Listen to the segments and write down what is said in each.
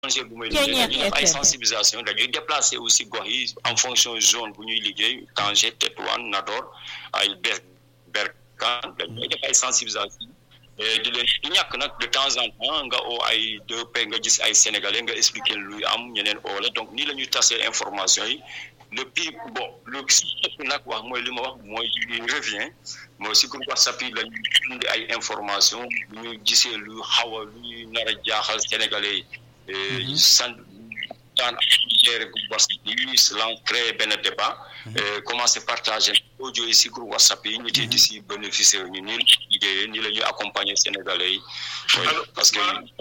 ONG bu may liggéey dañuy def ay sensibilisation dañuy déplacer aussi gox yi en fonction zone bu ñuy liggéey Tanger Tétouan Nador ay ber Berkane dañuy def ay sensibilisation di leen di ñàkk nag de temps en temps nga oo ay deux p nga gis ay sénégalais nga expliquer luy am ñeneen oo la donc nii la ñuy tasee information yi le plus bon le si nag wax mooy li ma wax mooy revient mooy si groupe WhatsApp yi la ñuy indi ay information lu ñu gisee lu xaw a lu ñuy nar a jaaxal sénégalais yi sant daan gérer groupe WhatsApp yi lan créer benn débat commencer partager audio yi si groupe WhatsApp yi ñu tee di si bénéficier ñu nii liggéeyee nii la ñuy accompagner sénégalais yi parce que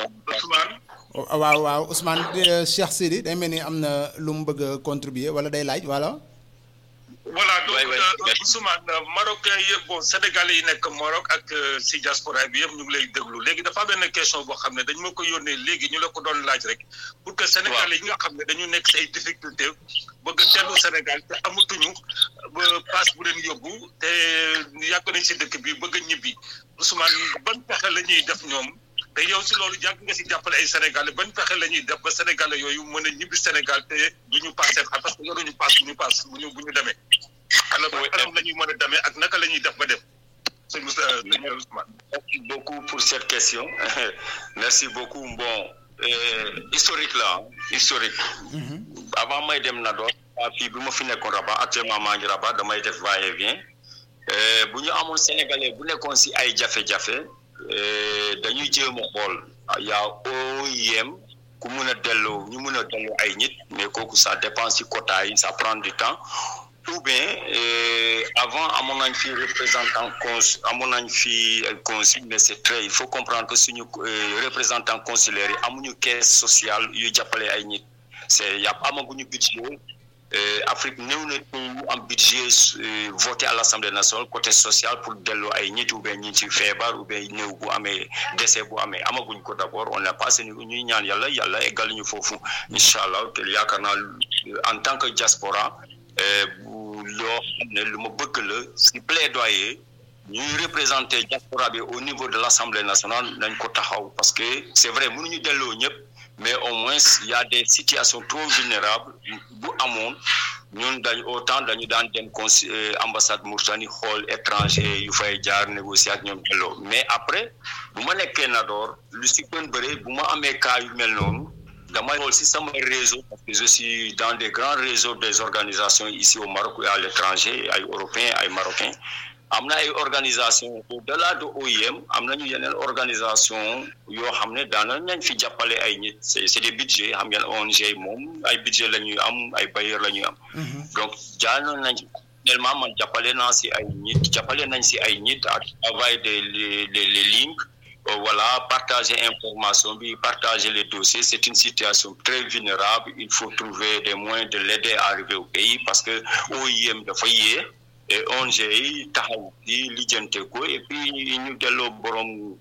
waaw waaw Ousmane Cheikh Sidi day mel ni am na lu mu bëgg a contribuer wala day laaj voilà voilà donc Ousmane marocain yëpp bon sénégalais yi nekk Maroc ak si diaspora bi yëpp ñu ngi lay déglu léegi dafa benn question boo xam ne dañ ma ko yónnee léegi ñu la ko doon laaj rek pour que sénégalais yi nga xam ne dañu nekk si ay difficulté bëgg a dellu Sénégal te amatuñu ba passe bu leen yóbbu te yàgg nañ si dëkk bi bëgg a ñibbi Ousmane ban pexe la ñuy def ñoom te yow si loolu yàgg nga si jàppale ay sénégalais ban pexe la ñuy def ba sénégalais yooyu mën a ñibbi Sénégal te du ñu passe parce que yoruñu passe bu ñu passe bu ñu bu ñu demee. alors anam la ñuy mën a demee ak naka la ñuy def ba dem. sëñ Moussa sëñ Ousmane. merci beaucoup pour cette question merci beaucoup bon historique la historique. avant may dem na doon fii bi ma fi nekkoon Rabat actuellement maa ngi Rabat damay def va et vient bu ñu amoon sénégalais bu nekkoon si ay jafe-jafe. dañuy jéem a xool yaa OIM ku mun a delloo ñu mun a delloo ay nit mais kooku ça dépend si quota yi ça prend du temps ou bien avant amoon nañ fi représentant cons amoon nañ fi consul mais c'est très il faut comprendre que suñu représentant consulaire yi amuñu caisse sociale yu jàppale ay nit c'est yàpp amaguñu budget Afrique néew na ñu am budget voté à l'Assemblée nationale côté social pour delloo ay nit ou bien ñi ci feebar ou bien néew bu amee décès bu amee amaguñ ko d'abord on n'a pas seen ñuy ñaan yàlla yàlla eggal ñu foofu incha allah te yaakaar naa en tant que diaspora loo xam ne lu ma bëgg la si plaidoyer ñuy représenter diaspora bi au niveau de l'Assemblée nationale nañ ko taxaw parce que c'est vrai mënuñu delloo ñëpp mais au moins il y a des situations trop vulnérables bu amoon ñun dañ autant dañu daan dem consi ambassade Mauritanie xool étranger yu fay jaar négocier ak ñoom delloo mais après bu ma nekkee Nador lu si gën bëre bu ma amee cas yu mel noonu damay xool si sama réseau parce que je suis dans des grands réseaux des organisations ici au Maroc et à l'étranger ay européens ay marocains am na ay organisation au-delà de OIM am nañu yeneen organisation yoo xam ne daana nañ fi jàppale ay nit c'est c'est des budgets xam ngeen ONG moom ay budget la ñuy am ay bailleurs la ñuy am donc jaanoon nañ tellement man jàppale naa si ay nit jàppale nañ si ay nit à travers des les les lignes voilà partager information bi partager les dossiers c'est une situation très vulnérable il faut trouver des moyens de l'aider à arriver au pays parce que OIM dafa yee et ONG yi taxaw di lijjante ko et puis ñu delloo borom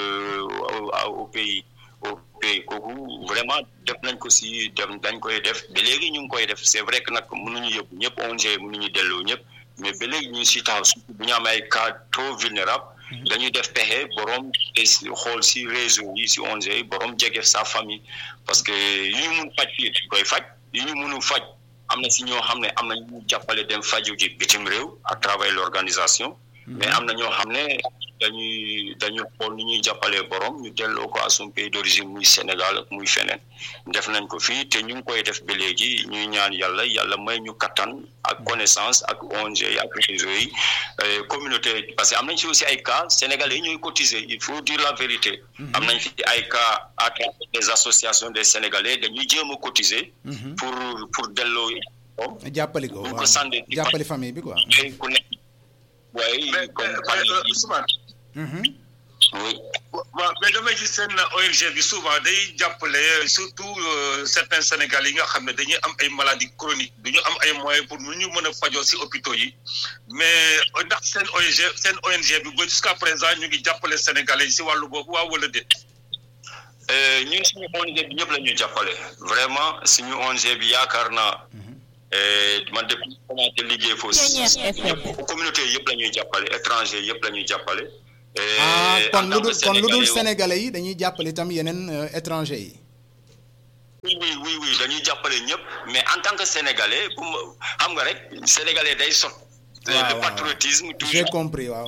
au pays au pays kooku vraiment def nañ ko si dem dañ koy def ba léegi ñu ngi koy def c'est vrai que nag mënuñu yóbbu ñëpp ONG mënuñu delloo ñëpp mais ba léegi ñu ngi si taxaw surtout bu ñu am ay cas trop vulnérable dañuy def pexe borom xool si réseau yi si ONG yi borom jege sa famille parce que yu ñu mun faj fii dañ koy faj yu ñu mënu faj am na si ñoo xam ne am na ñu jàppale dem faju ji bitim réew à travers l'organisation mais am na ñoo xam ne dañuy dañu xool ni ñuy jàppalee borom ñu delloo ko à son pays d'origine muy Sénégal ak muy feneen def nañ ko fii te ñu ngi koy def ba léegi ñuy ñaan yàlla yàlla may ñu kattan ak connaissance ak ONG yi ak réseau yi communauté parce que am nañ fi aussi ay cas sénégalais yi ñooy cotiser il faut dire la vérité am nañ fi ay cas à travers des associations des sénégalais dañuy jéem a cotiser pour pour delloo jàppali ko waaw jàppali famille bi quoi ku nekk waaye comme Ousmane oui waaw mais damay gis seen ONG bi souvent day jàppale surtout certains Sénégalais yi nga xam ne dañuy am ay maladies chroniques du ñu am ay moyens pour nu ñu mën a fajoo ci hôpitaux yi mais ndax seen ONG seen ONG bi ba jusqu'à présent ñu ngi jàppale Sénégalais yi ci wàllu boobu waaw wala déet. ñun suñu ONG bi ñëpp la ñuy jàppale vraiment suñu ONG bi yaakaar naa man depuis commencé liggéey foofu communauté yëpp la ñuy jàppale étranger yëpp la ñuy jàppale. ah kon lu dul kon lu dul sénégalais yi dañuy jàppale itam yeneen étranger yi. oui oui oui dañuy jàppale ñëpp mais en tant que sénégalais bu ma xam nga rek sénégalais day sot le patriotisme j'ai compris waaw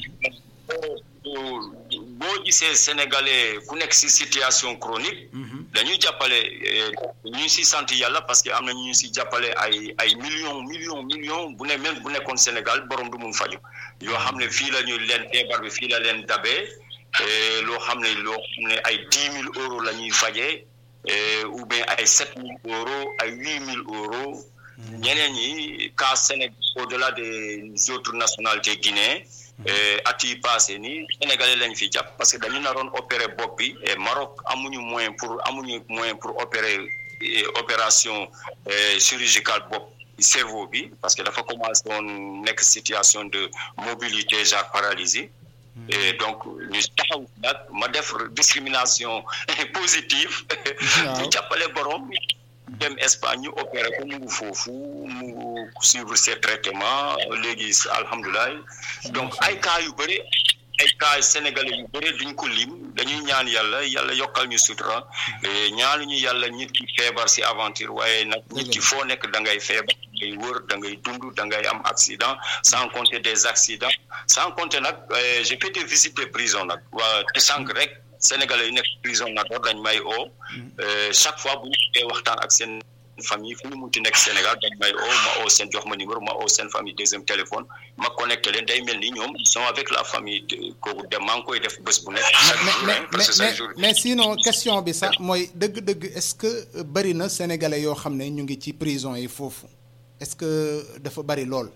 boo gisee sénégalais ku nekk si situation chronique dañuy jàppale ñu si sant yàlla parce que am na ñu si jàppale ay ay millions millions millions bu ne même bu nekkoon Sénégal borom du mun faju yoo xam ne fii la ñu leen feebar bi fii la leen dabee loo xam ne loo xam ne ay dix mille euros la ñuy fajee ou bien ay sept mille euros ay huit mille euros ñeneen ñi cas Sénégal au-delà des autres nationalités guinéens at yi passé nii sénégalais lañ fi jàpp parce que dañu naroon opérer bopp bi et Maroc amuñu moyen pour amuñu moyen pour opérer opération chirurgicale bopp cerveau bi parce que dafa commencé woon nekk situation de mobilité genre paralysie et donc ñu taxaw nag ma def discrimination positive ñu jàppale borom dem Espagne ñu opéré ko mu ngi foofu mu suivre ses traitements léegi alhamdulilah donc ay cas yu bëri ay cas sénégalais yu bëri duñ ko lim dañuy ñaan yàlla yàlla yokkal ñu sutura ñaanuñu yàlla nit ki feebar si aventure waaye nag nit ki foo nekk da ngay feebar da ngay wër da ngay dund da ngay am accident sans compter des accidents sans compter nag j'ai fait des visites des prisons nag waa te sànq rek sénégalais yu nekk prison na door dañ may oo chaque fois bu ñu waxtaan ak seen famille fu ñu munti nekk Sénégal dañ may oo ma oo seen jox ma numéro ma oo seen famille deuxième téléphone ma connecté leen day mel ni ñoom ils sont avec la famille kooku dem maa ngi koy def bés bu nekk. mais mais sinon question bi sax mooy dëgg-dëgg est-ce que bari na sénégalais yoo xam ne ñu ngi ci prison yi foofu est-ce que dafa bari lool.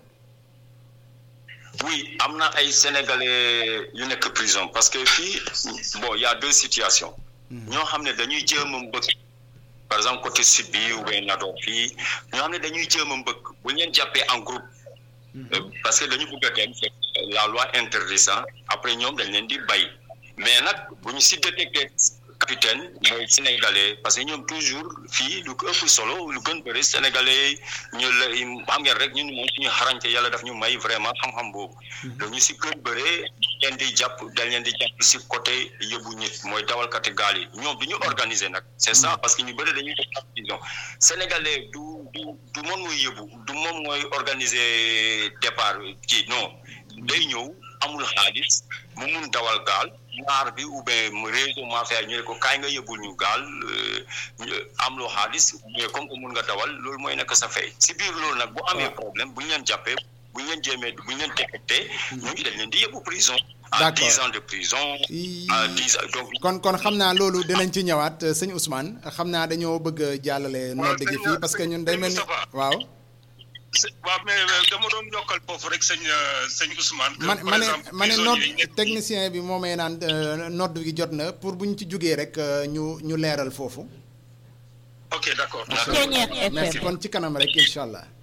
oui am na ay sénégalais yu nekk prison parce que fii bon y a deux situations. ñoo xam ne dañuy jéem a mbëkk par exemple côté sud bi ou bien Nador fii ñoo xam ne dañuy jéem a mbëkk bu ñu leen jàppee en groupe. parce que dañu bëgg a dem la loi interdit ça après ñoom dañ leen di bay mais nag bu ñu si détecté capitaine mooy sénégalais parce que ñoom toujours fii lu ko ëpp solo lu gën bëri sénégalais ñu la xam ngeen rek ñun moom suñu xarañte yàlla daf ñu may vraiment xam-xam boobu dañu si gën bëree leen di jàpp dañ leen di jàpp si côté yóbbu nit mooy dawalkati gaal yi ñoom du ñu organiser nag c'est ça parce que ñu bëri dañuy def prison sénégalais du du du moom mooy yóbbu du moom mooy organiser départ kii non day ñëw amul xaalis mu mun dawal gaal ñaar bi ou bien réseau mafia ñu ne ko kaay nga yóbbul ñu gaal am loo xaalis mais comme que mun nga dawal loolu mooy nekk sa fay si biir loolu nag bu amee problème bu ñu leen jàppee bu ñu leen jéemee bu ñu leen détecté ñooñu dañ leen di yóbbu prison à dix ans de prison à dix ans donc kon kon xam naa loolu dinañ ci ñëwaat sëñ Ousmane xam naa dañoo bëgg a jàllale nodd gi fii parce que ñun day mel ni waaw waaw mais dama doon yokkal foofu rek sëñ sëñ Ousmane. man ma ne ma ne nodd technicien bi moo may naan nodd gi jot na pour bu ñu ci jógee rek ñu ñu leeral foofu. ok d'accord. merci kon ci kanam rek incha allah.